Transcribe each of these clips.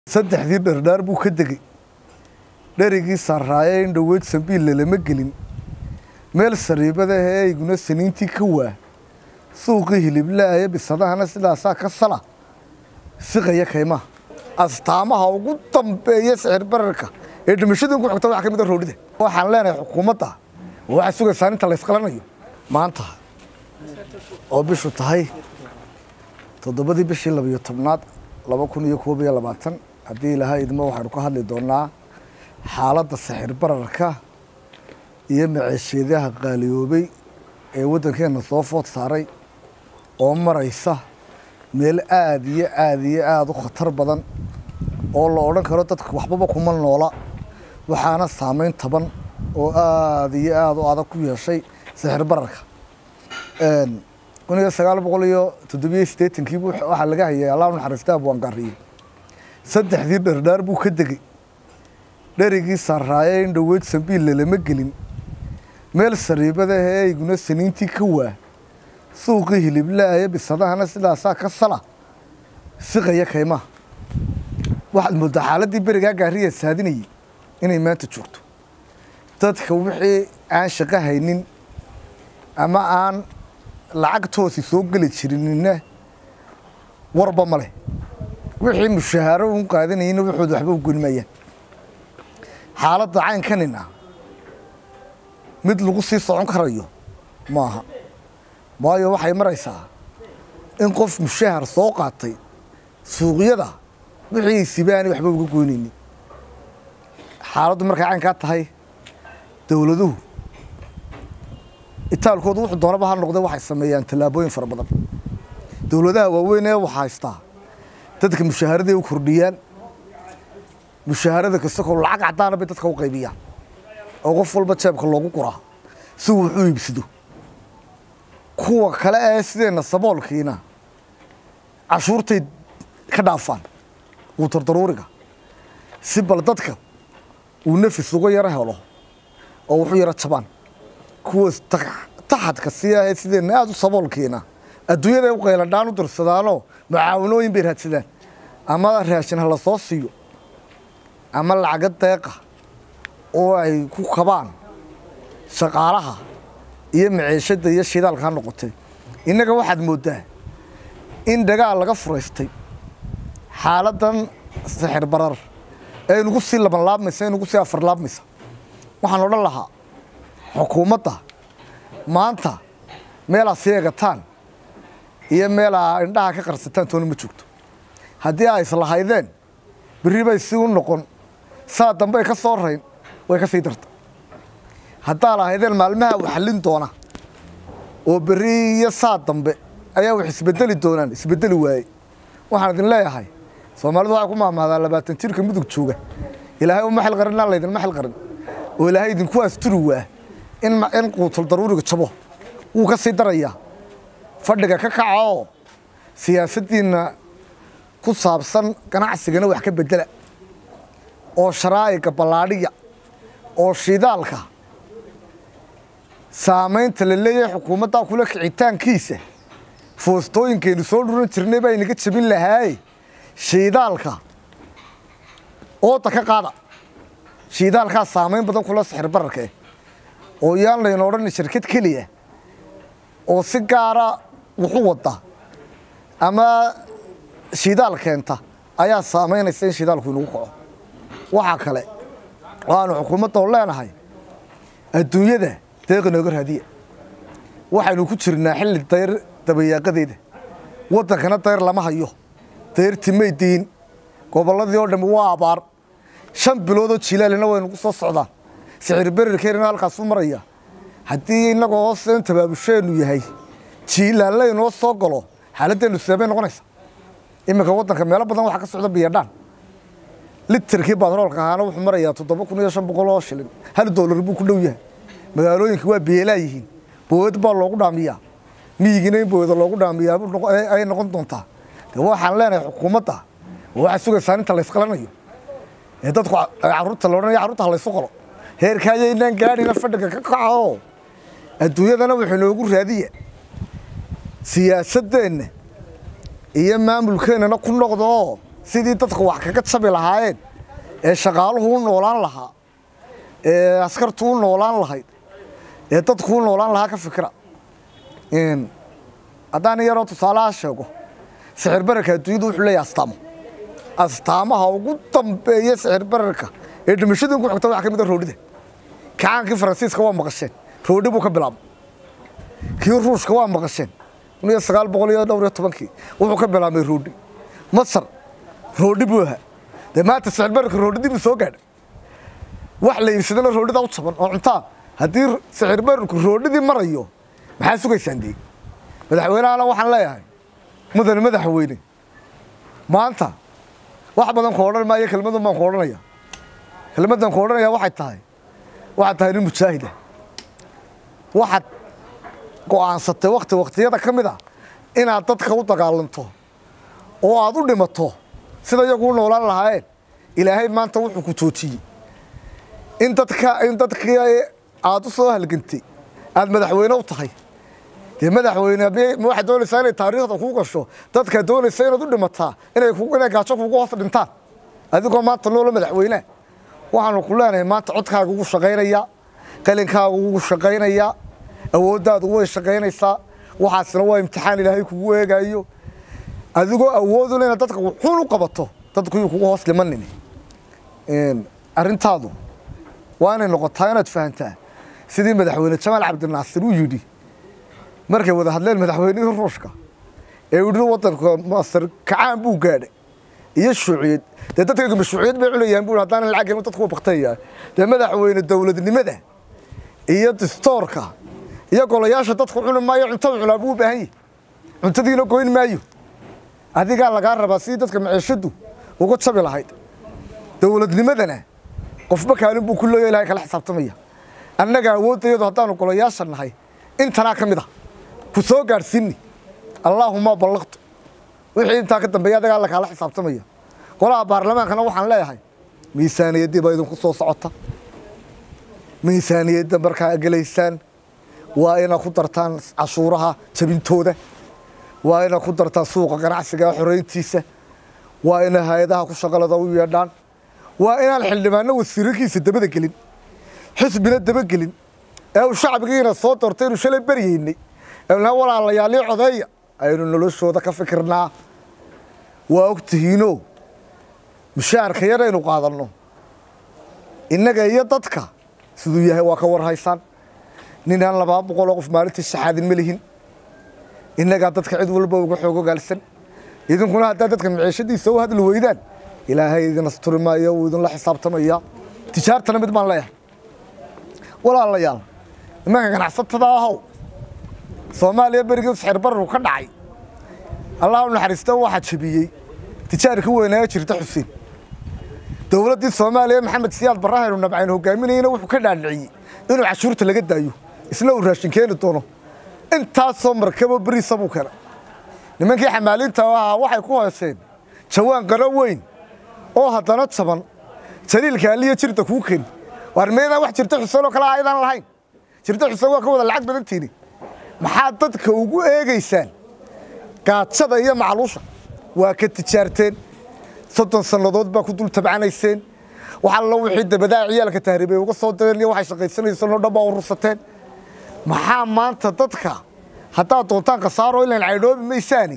saddexdii dhardhaar buu ka degey dherigii saaraaye in dhoweyd sambiille lama gelin meel sariibadahe eyguna saniintii ka waa suuqii hiliblaaya bisadahana sidaasaa ka sala siqaya kaymaha astaamaha ugu dambeeya sicir bararka ee dhimashadii ugu xogta waxa ka mid a roodhida waxaan leenahay xukuumadda waxay sugaysaa inta la ysqalanayo maanta oo bishu tahay toddobadii bishii labiyo tobnaad laba kun iyo koob iyo labaatan haddii ilaaha idmo waxaynu ka hadli doonaa xaaladda sixir bararka iyo maceesheedaha qaaliyoobay ee waddankeenna soo food saaray oo maraysa meel aada iyo aada iyo aada u khatar badan oo la odhan karo dadka waxbaba kuma noola waxaana saameyn taban oo aada iyo aada u adag ku yeeshay sixir bararka kun iyo sagaal boqol iyo toddobiyo siddeetankiibu waxaa laga hayay allah naxariista abwaangaariye saddexdii dhardhaar buu ka degey dherigii saaraaye in dhoweyd sambiille lama gelin meel sariibadahe eyguna saniintii ka waa suuqii hiliblaaya bisadahana sidaasaa ka sala siqaya kaymaha waxaad mooddaa xaaladdii berigaa gaariya saadinayay inay maanta joogto dadka wixii aan shaqo haynin ama aan lacagtoosi soo geli jirinina warba ma leh wixii mushahaaro un qaadanayina waxooda waxba u gonimayaan xaaladda caynkanina mid lagu sii socon karayo maaha waayo waxay maraysaa in qof mushahar soo qaatay suuqyada wixii sibaani waxba uga goynaynin xaaladdu markay caynkaa tahay dowladuhu itaalkoodu wuxuu doonaba ha noqday waxay sameeyaan tallaabooyin fara badan dowladaha waaweyn ee wax haystaa dadka mushaharaday u kordhiyaan mushaharada kastakoo lacag caddaana bay dadka u qaybiyaan oo qof walba jeebka loogu guraa si uu wax u iibsado kuwa kale ee sideenna saboolkiina cashuurtay ka dhaafaan wuutardaruuriga si bal dadka uu nafis uga yaro helo oo wuxu yaro jabaan kuwa taxadka sii ahee sideenna aada u saboolkiina adduunyada u qayladhaan u dirsadaanoo mucaawanooyin bay raadsadaan ama raashin ha la soo siiyo ama lacaga deeqa oo ay ku kabaan shaqaalaha iyo maciishadda iyo shidaalka ha noqotay innaga waxaad mooddaa in dagaal laga furaystay xaaladdan sixir barar ee nagu sii labanlaabmaysa ee nagu sii afarlaabmaysa waxaan odhan lahaa xukuumadda maanta meelaa sii egataan iyo meelaa indhaha ka qarsataan toona ma joogto haddii ay islahaydeen berri bay si u noqon saa dambe ay ka soo rayn way ka sii darta haddaa lahaydeen maalmaha wax xallin doona oo berri iyo saa dambe ayaa wax isbedeli doonaan isbedeli waaye waxaan idin leeyahay soomaalidu waxay ku maamahdaa labaatan jirka mudug jooga ilaahay uma xil qarinaa laydinma xil qarin oo ilaahay idinku asturi waa in quutul daruuriga jabo wuu ka sii darayaa fadhiga ka kaca oo siyaasaddiinna ku saabsan ganacsigana wax ka bedela oo sharaa'iga ballaadhiya oo shidaalka saamaynta la leeyahay xukuumaddaa kula kicitaankiisa foostooyinkaynu soo dhuran jirnay baa inaga jabin lahaaye shiidaalka ooda ka qaada shiidaalkaa saamayn badan kula sixir bararka eh oo yaan layna odhan shirkad keliya oo si gaara wuxu wadda ama shidaal keenta ayaa saamaynaysa in shidaalku inagu kaco waxaa kale waanu xukuumadda oo leenahay adduunyada deeq inooga raadiya waxaynu ku jirnaa xilli dayr dabayaaqadeeda waddankana dayr lama hayo dayrti may diin gobolladii oo dhammi waa abaar shan biloodoo jilaalina waynugu soo socdaan sicir bererkeerina halkaasu maraya haddii innagoo hoosen tabaabusheenu yahay jiilaalle inoo soo galo xaaladdeenu seebay noqonaysa iminka waddanka meelo badan waxaa ka socda biyadhaan literkii batroolka ahaana wuxuu marayaa toddoba kun iyo shan boqol oo shilin hal doolar buu ku dhow yahay magaalooyinka waa beelaa yihiin bowed baa loogu dhaamiyaa miyigina in boweda loogu dhaamiyaa ay noqon doontaa de waxaan leenahay xukuumadda waxay sugaysaa inta la ysqalanayo ee dadku carruurta loodhanaya carruurta ha laysu qalo heerkaayaynaan gaadhina fadhiga ka kaca oo adduunyadana wuxuu inoogu raadiya siyaasaddeenna iyo maamulkeennana ku noqda oo sidii dadku wax kaga jabi lahaayeen ee shaqaaluhu u noolaan lahaa ee askartu u noolaan lahayd ee dadku u noolaan lahaa ka fikira haddaan yaroo tusaalaha sheego sixir bararka adduunyadu wuxuu leeyahay astaamo astaamaha ugu dambeeya sixir bararka ee dhimashadii ku xigta waxaa ka mid a roodhida kacaankii faransiiska waa maqasheen roodhi buu ka bilaabay kii ruushka waa maqasheen kun iyo sagaal boqol iyo dhowr iyo tobankii wuxuu ka bilaabmay roodhi masar roodhi buu ahaa dee maanta sixir bararka roodhidii buu soo gaadhay wax la iibsadana roodhida u jaban oo cuntaa haddii sixir bararku roodhidii marayo maxaa sugaysaan dee madaxweynehana waxaan leeyahay mudane madaxweyne maanta wax badan ku odhan maayo kelmadan baan ku odhanaya kelmadan ku odhanaya waxay tahay waxaad tahay nin mujaahida waxaad go'aansatay wakti waktiyada ka mid a inaad dadka u dagaalanto oo aad u dhimato sida iyagu u noolaan lahaayeen ilaahay maanta wuxuu ku joojiyey in dadka in dadkii aad u soo halgantay aada madaxweyne u tahay dee madaxweyne ma waxaad doonaysaa inay taariikhda kuu gasho dadkaa doonaysa inaad u dhimataa inay inay gaajo kugu hoos dhintaan adigoo maanta noola madaxweyneha waxaanu ku leenahay maanta codkaaga ugu shaqaynaya qalinkaaga ugu shaqaynaya awooddaadu way shaqaynaysaa waxaasna waa imtixaan ilaahay kugu eegayo adigoo awooduna inaad dadka wuxuun u qabato dadku yuu kugu hoos dhimanin arrintaadu waa inay noqotaa inaad fahantaa sidii madaxweyne jamaal cabdinaasir uu yidhi markay wada hadleen madaxweynihii ruushka ee yidhi waddanka masar kacaan buu gaadhay iyo shuuciyad dee dadkaygu shuuciyad bay culayaan buu haddaanan lacag helin dadku waa baktayaa dee madaxweyne dowladnimada iyo distoorka iyo golayaasha dadku cuni maayo cuntada cunaa buu u baahan yahy cuntadiina goyn maayo adigaa lagaa rabaa sidii dadka maciishadu uga jabi lahayd dowladnimadana qofba kaalin buu ku leeya ilahay kala xisaabtamaya annaga awooddayadu haddaanu golayaasha nahay intanaa ka mid a ku soo gaadhsiini allaahuma ballaqtu wixii intaa ka dambeeya adagaa alla kaala xisaabtamaya golaha baarlamaankana waxaan leeyahay miisaaniyaddii baa idinku soo socota miisaaniyadda markaa gelaysaan waa inaad ku dartaan cashuuraha jabintooda waa inaad ku dartaan suuqa ganacsiga xoreyntiisa waa ina hay-adaha ku shaqalada u yeedhaan waa inaan xildhibaano wasiirarkiisa dabada gelin xisbina dabagelin ee uu shacbigiina soo doortay inu shalay beryeynay eena walaalayaalii codeeya aynu noloshooda ka fikirnaa waa og tihiinoo mushaharka yaraynu qaadanno innaga iyo dadka siduu yahay waa ka warhaysaan ninaan labaa boqoloo qof maalintii saxaadin ma lihin innagaa dadka cid walba uga xoog ogaalsan idinkuna haddaa dadka maciishadiisa u hadli weydaan ilaahay idin asturi maayo wuu idinla xisaabtamaya tijaartana mid baan leeyahay walaalayaal nimanka ganacsatada ahow soomaaliya berigii sixir bararku ka dhacay allah u naxariista waxaa jebiyey tijaarka weynaayo jirta xuseen dowladdii soomaaliya maxamed siyaad barahaynu nabcayn hogaaminayna wuxuu ka dhaadhiciyey inuu cashuurta laga daayo isna uu raashin keeni doono intaasoo markabo beriisa buu keenay nimankii xamaaliinta ahaa waxay ku hooseen jawaan qaro weyn oo haddana jaban jaliilka aliya jirta kuu keeni waar meydaan wax jirta xuseen oo kale ah aydaan lahayn jirta xuseen waa ka wada lacag badantiini maxaad dadka ugu eegaysaan gaajada iyo macluusha waa ka tijaarteen soddon sannadood baa ku dul tabcanayseen wax alla wixii dabadaa ciyaalka tahriibay uga soo direen iyo waxay shaqaysanayseen oo dhan baa urursateen maxaa maanta dadka haddaad doontaan khasaaro ilaan caydhoobi maysaani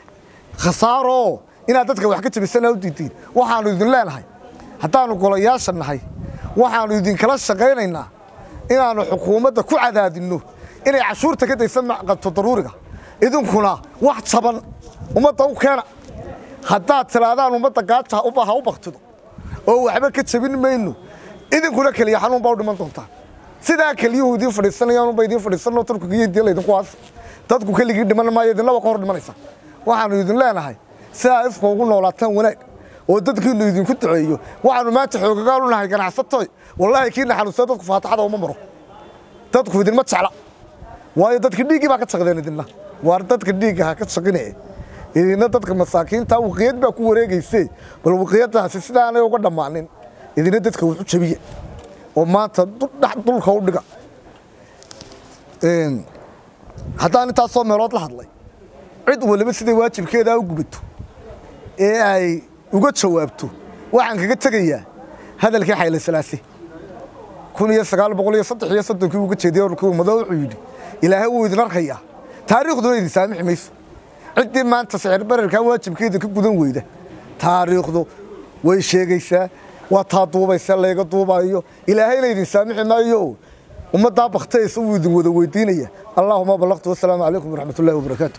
khasaaroo inaad dadka wax ka jabisana u diidiin waxaanu idin leenahay haddaanu golayaasha nahay waxaanu idinkala shaqaynaynaa inaanu xukuumadda ku cadaadinno inay cashuurta ka daysan qabto daruuriga idinkuna wax jaban ummadda u keena haddaad tiraadaan ummadda gaaja ubaha u baktido oo waxba ka jabin mayno idinkuna keliya xanuun baa u dhiman doontaa sidaa keliyuhu idiin fadhiisanayaan unba idiin fadhiisanoo turkiga iyo intii laydinku aas dadku keligii dhiman maayo idinlaba ka hor dhimanaysa waxaanu idin leenahay sidaa ifka ugu noolaataan wanaag oo dadkiinu idinku duceeyo waxaanu maanta xoogagaan u nahay ganacsatoy wallaahi kiina xanuunsada dadku faataxada uma maro dadku idinma jecla waayo dadka dhiiggii baa ka shaqdeen idinna waar dadka dhiigga ha ka shaqine idinna dadka masaakiinta waqiyad baa ku wareegayse bal waqiyadaasi sidaanay uga dhammaanin idinna dadka wuxu jabiya oo maanta dhulka u dhiga haddaan intaasoo meelood la hadlay cid waliba siday waajibkeedaa u gubato ee ay uga jawaabto waxaan kaga tegayaa hadalkii xayle salaase kun iyo sagaal boqol iyo saddex iyo soddonkii uga jeediyey orkii ummado wuxuu yidhi ilaahay wuu idin arkayaa taariikhduna idin saamixi mayso ciddii maanta sicir bararkaa waajibkeeda ka gudan weyda taariikhdu way sheegaysaa waa taa duubaysa layga duubayo ilaahayna idin saamixi maayo ummaddaa baktaysa wuu idin wada weydiinaya allaahuma ballaqtu wasalaamu calaykum waraxmat ullahi wabarakaatu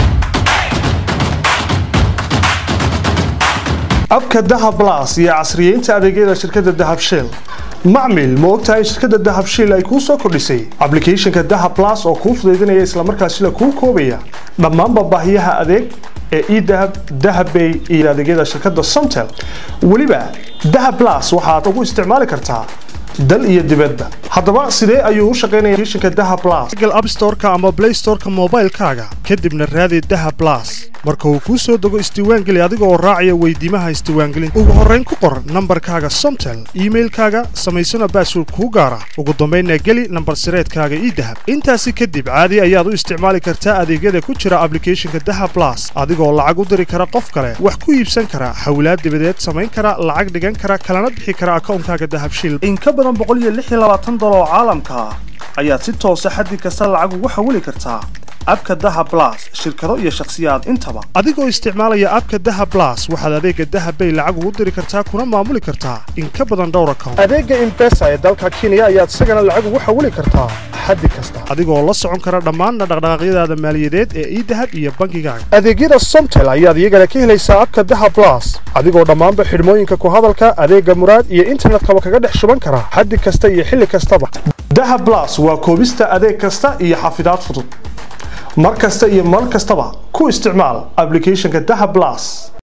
abka dahab blas iyo casriyeynta adeegyada shirkadda dahab shell macmil ma ogtahay in shirkadda dahab shell ay kuu soo kordhisay ablicathonka dahab blas oo kuu fudaydinaya islamarkaasina kuu koobaya dhammaanba baahiyaha adeeg ee edahab dahabbay iyo adeegyada shirkadda somtel weliba dahab blas waxaad ugu isticmaali kartaa dal iyo dibadba haddaba sidee ayuu u shaqaynaya applicationka dahab blas google app store-ka ama play store-ka moobaylkaaga kadibna raadi dahab blas marka uu kuu soo dego isdiiwaangeli adiga oo raacaya weydiimaha isdiiwaangelinta ugu horrayn ku qor nambarkaaga somtel iimailkaaga samaysana baasword kuu gaara ugu dambaynna geli nambar sireedkaaga idahab intaasi kadib caadi ayaad u isticmaali kartaa adeegyada ku jira ablicathonka dahab blas adigoo lacag u diri kara qof kale wax ku iibsan kara hawlaad dibadeed samayn kara lacag dhigan kara kalana bixi kara akawnkaaga dahab shil in ka badan dolar oo caalamka ah ayaad si toosa xaddi kasta lacag ugu xawili kartaa abka daha blas shirkado iyo shakhsiyaad intaba adigoo isticmaalaya abka daha blas waxaad adeega dahab bay lacag ugu diri kartaa kuna maamuli kartaa in ka badan dhowr account adeega imbesa ee dalka kenya ayaad isagana lacag ugu xawili kartaa xaddi kasta adigoo la socon kara dhammaanna dhaqdhaqaaqyadaada maaliyadeed ee idahab iyo bangigaaga adeegyada somtel ayaad iyagana ka helaysaa abka daha blas adigoo dhammaanba xidhmooyinka ku hadalka adeega muraad iyo internetkaba kaga dhex shuban kara xaddi kasta iyo xilli kastaba daha blas waa koobista adeeg kasta iyo xafidaad fudud mar kasta iyo mar kastaba ku isticmaal ablicathonka daha blas